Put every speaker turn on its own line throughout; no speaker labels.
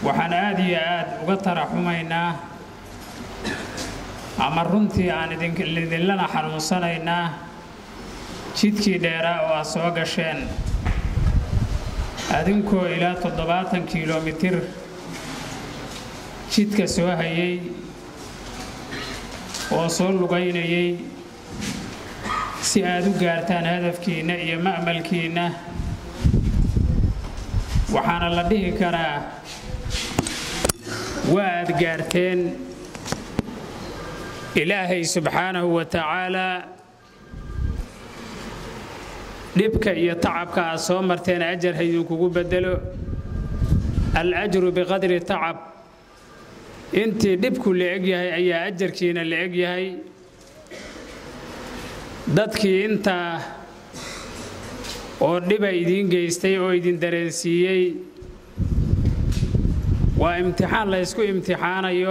waxaan aad iyo aad uga taraxumaynaa ama runtii aan idinlana xanuunsanaynaa jidkii dheeraa oo aad soo gasheen adinkoo ilaa toddobaatan kilomitir jidka soo hayay oo soo lugaynayay si aad u gaartaan hadafkiinna iyo ma'malkiinna waxaana la dhihi karaa waa aad gaarteen ilaahay subxaanahu wa tacaalaa dhibka iyo tacabka aad soo marteen ajar ha idinkugu beddelo al-ajru biqadri tacab intii dhibku la eg yahay ayaa ajarkiina la eg yahay dadkii intaa oo dhiba idiin geystay oo idin dareensiiyey waa imtixaan la ysku imtixaanayo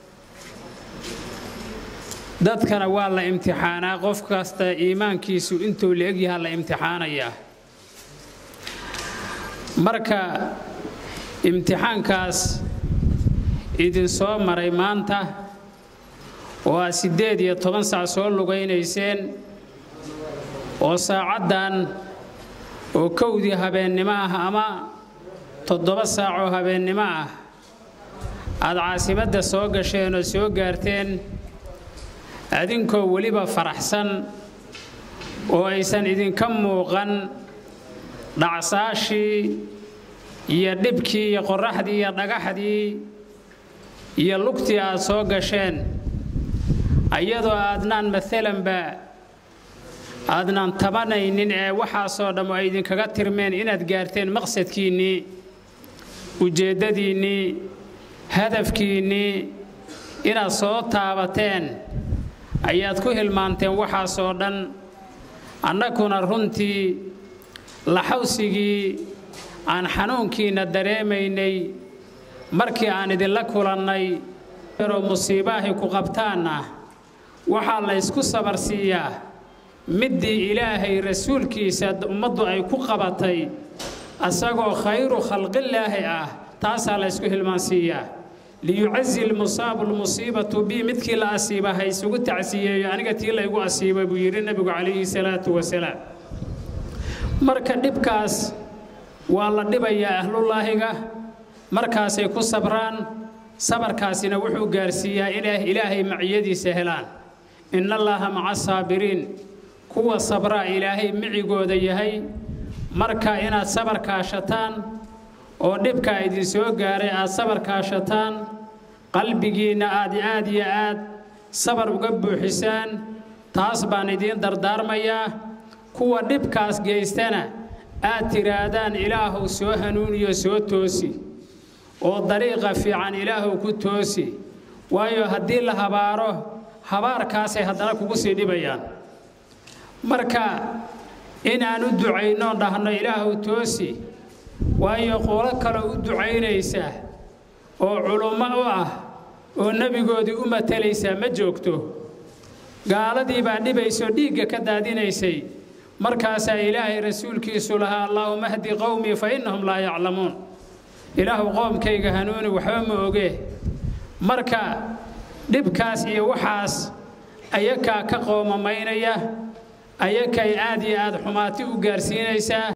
dadkana waa la imtixaanaa qof kasta iimaankiisu intuu la egyahaa la imtixaanayaa marka imtixaankaas idinsoo maray maanta oo aad siddeed iyo toban sac soo lugaynayseen oo saacaddan oo kowdii habeennimo ah ama toddoba saacoo habeennimo ah aad caasimadda soo gasheen oo soo gaarteen adinkoo weliba faraxsan oo aysan idinka muuqan dhacsaashii iyo dhibkii iyo qorraxdii iyo dhagaxdii iyo lugtii aad soo gasheen iyadoo aadnaan maalanba aadnaan tabanaynin ee waxaasoo dhammo ay idinkaga tirmeen inaad gaarteen maqsadkiinnii ujeeddadiinnii hadafkiinnii inaad soo taabateen ayaad ku hilmaanteen waxaasoo dhan annaguna runtii laxawsigii aan xanuunkiinna dareemaynay markii aan idinla kulannay yaroo musiibaahay ku qabtaanna waxaa la ysku sabarsiiyaa middii ilaahay rasuulkiisa ummaddu ay ku qabatay asagoo khayru khalqillaahi ah taasaa la ysku hilmaansiiyaa liyucazi lmusaabu lmusiibatu bi midkii la asiiba ha isugu tacsiyeeyo aniga tii laygu asiiba buu yidhi nebigu calayhi salaatu wasalaam marka dhibkaas waa la dhibayaa ahlullaahiga markaasay ku sabraan sabarkaasina wuxuu gaarsiiyaa inay ilaahay maciyadiisa helaan inna allaaha maca saabiriin kuwa sabraa ilaahay micigooda yahay marka inaad sabar kaashataan oo dhibkaa idin soo gaaray aad sabar kaashataan qalbigiinna aad aad iyo aad sabar uga buuxisaan taas baan idiin dardaarmayaa kuwa dhibkaas geystana aad tidhaahdaan ilaahuw soo hanuuniyo soo toosi oo dariiqa fiican ilaahuw ku toosi waayo haddii la habaaro habaarkaasay haddana kugu sii dhibayaan marka inaan u ducaynoon dhahno ilaahuw toosi waayo qolo kaloo u ducaynaysa oo culummo u ah oo nebigoodii u matalaysaa ma joogto gaaladii baa dhibaysoo dhiigga ka daadinaysay markaasaa ilaahay rasuulkiisu lahaa allaahuma hdi qowmii fa innahum laa yaclamuun ilaahu qoomkayga hanuuni waxba ma ogee marka dhibkaas iyo waxaas ayakaa ka qoomamaynaya ayakay aad iyo aad xumaati u gaarsiinaysaa